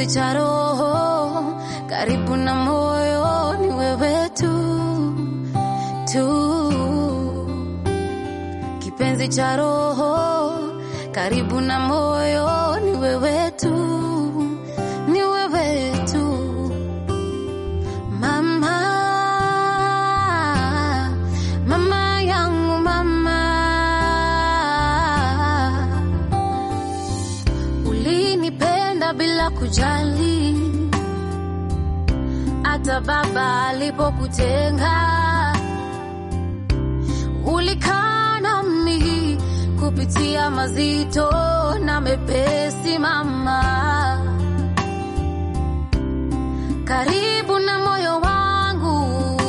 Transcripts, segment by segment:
kipenzi cha roho, karibu na moyo, ni wewe tu tu, kipenzi cha roho, karibu na moyo, ni wewe tu, ni wewe tu, mama, mama yangu, mama ulinipenda bila kujali, hata baba alipokutenga, ulikaa nami kupitia mazito na mepesi, mama, karibu na moyo wangu,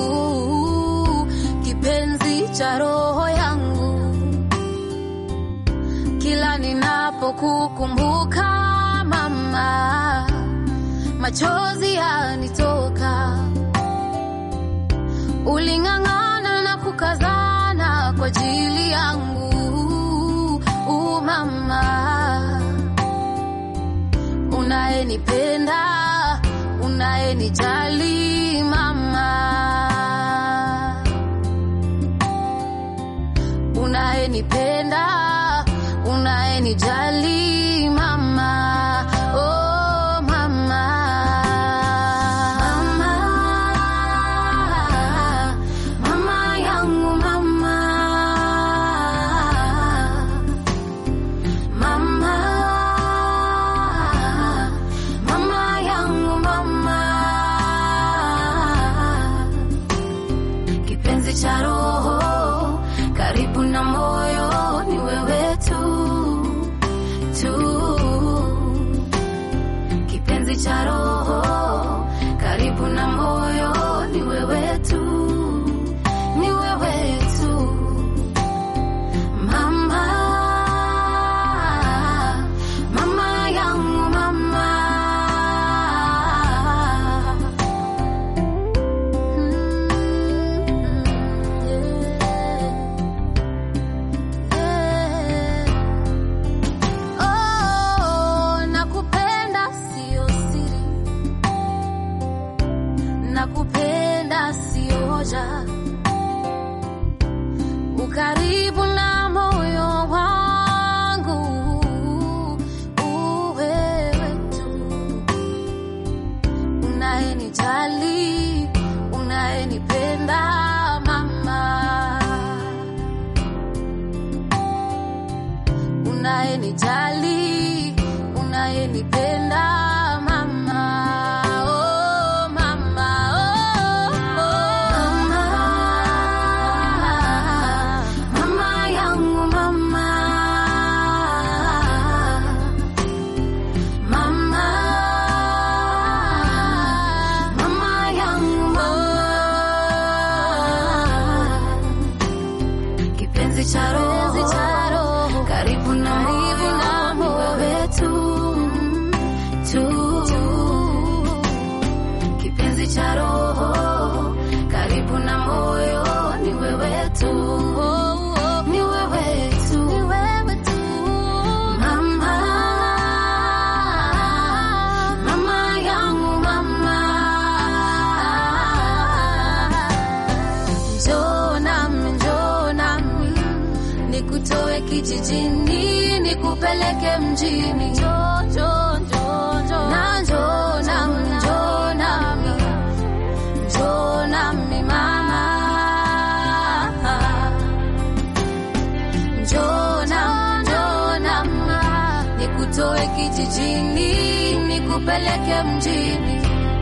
kipenzi cha roho yangu kila ninapokukumbuka mama, machozi yanitoka. Uling'ang'ana na kukazana kwa ajili yangu, u mama, unayenipenda, unayenijali mama unayenipenda unayenijali mama oh mama mama mama yangu mama mama mama yangu mama kipenzi cha roho, karibu na moyo, ni wewe tu tu, kipenzi cha roho, karibu na moyo, ni wewe tu, ni wewe tu, mama, mama yangu mama. Oh, nakupenda sio siri, nakupenda sio hoja, ukaribu na moyo wangu, uwewe tu unayenijali, unayenipenda mama, unayenijali, unayenipenda mama, oh mama, oh, oh. mama, mama yangu mama, mama, mama yangu mama, kipenzi cha roho, karibu na moyo wetu tu, kipenzi cha roho, karibu na moyo, ni wewe tu, ni wewe tu, ni wewe tu, mama, mama yangu mama, njoo nami, njoo nami nikutoe kijijini nikupeleke mjini, njoo njoo njoo njoo na njoo nami, njoo nami, njoo nami mama, njoo nami, njoo nami nikutoe kijijini nikupeleke mjini,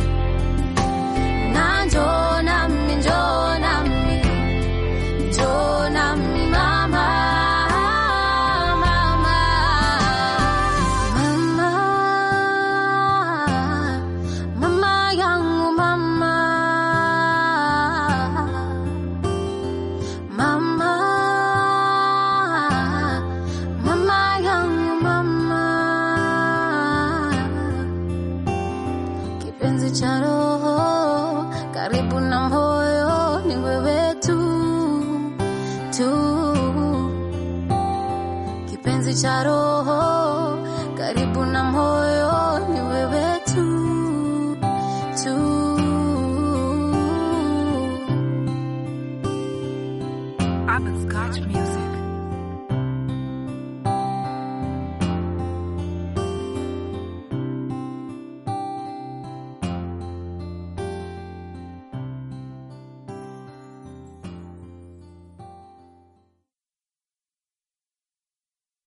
na njoo nami, njoo nami njoo nami mama, mama, mama, mama yangu mama, mama, mama yangu mama, kipenzi cha roho, karibu na moyo, ni wewe tu tu, kipenzi cha roho, karibu na moyo, ni wewe tu. Robert Scotch Music.